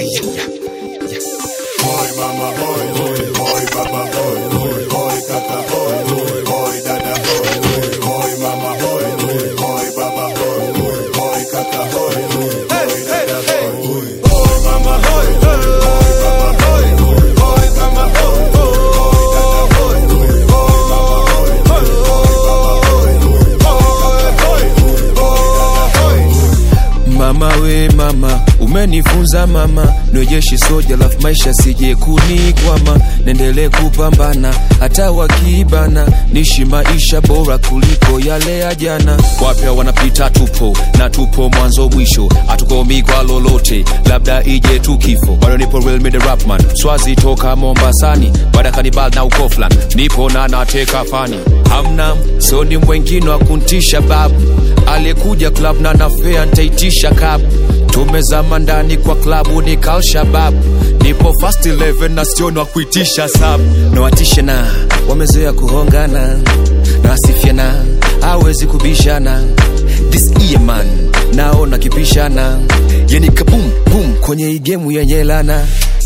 Boy mama boy, boy, boy baba boy, boy, boy kaka boy, boy, boy dada boy, boy, boy mama boy, boy, boy baba boy, boy, boy kaka boy, boy, boy dada boy, boy, boy mama boy, boy, boy baba boy, boy, boy mama boy, boy, boy dada boy, boy, boy mama boy, boy, boy baba boy, boy, boy kaka boy, boy, boy dada boy. Mama we mama, umenifunza mama, niwejeshi soja lafu maisha sije kunikwama, nendele kupambana hata wakibana, nishi maisha bora kuliko yale ya jana. Wapya wanapita tupo na tupo mwanzo mwisho, hatukomi kwa lolote, labda ije tu kifo. Bado nipo real mid rapman, swazi toka Mombasani, baada kanibal na ukoflan, nipo na nateka fani, hamna soni mwengine wa kuntisha babu aliyekuja club na nafea ntaitisha kabu tumezama ndani kwa klabu ni kalshabab nipo fast 11 na sioni wa kuitisha sab nawatishe na wamezoea kuhongana na wasifiana hawezi kubishana this year man naona kipishana yani kabum bum kwenye hii gemu yenye lana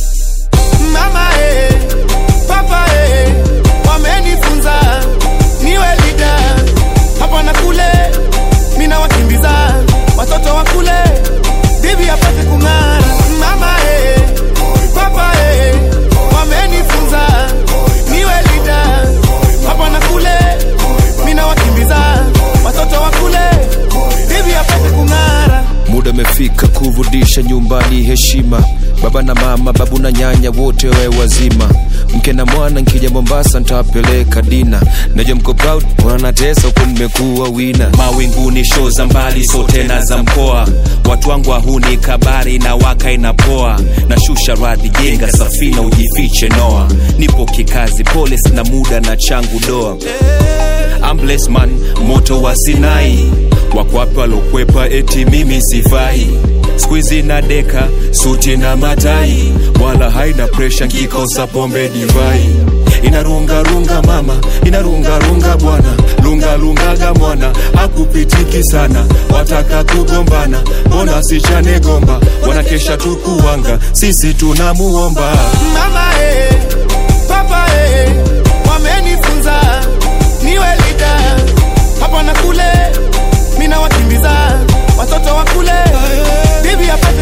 mama eh, papa eh, wamenifunza niwe lida hapa na kule, mina wakimbiza watoto wa kule, bibi apate kung'ara. Mama eh, papa eh, wamenifunza niwe lida hapa na kule, mina wakimbiza watoto wa kule, bibi apate kung'ara. muda umefika kurudisha nyumbani heshima baba na mama babu na nyanya wote wawe wazima mke na mwana nkija mombasa ntawapeleka dina najua mko proud wanatesa huku mmekuwa wina mawinguni sho za mbali so tena za mkoa watu wangu wahuni kabari na waka inapoa na shusha radhi jenga safina ujifiche noa nipo kikazi pole sina muda na changu doa I'm blessed man moto wa sinai wakwape walokwepa eti mimi sifai skuizi na deka suti na matai wala haina presha nkikosa pombe divai inarungarunga mama inarungarunga bwana lungalungaga mwana akupitiki sana wataka kugombana mbona sichane gomba wanakesha tukuwanga sisi tunamuomba mama eh, papa eh, wamenifunza niwe lida hapa na kule, mina wakimbiza watoto wa kule, bibi apate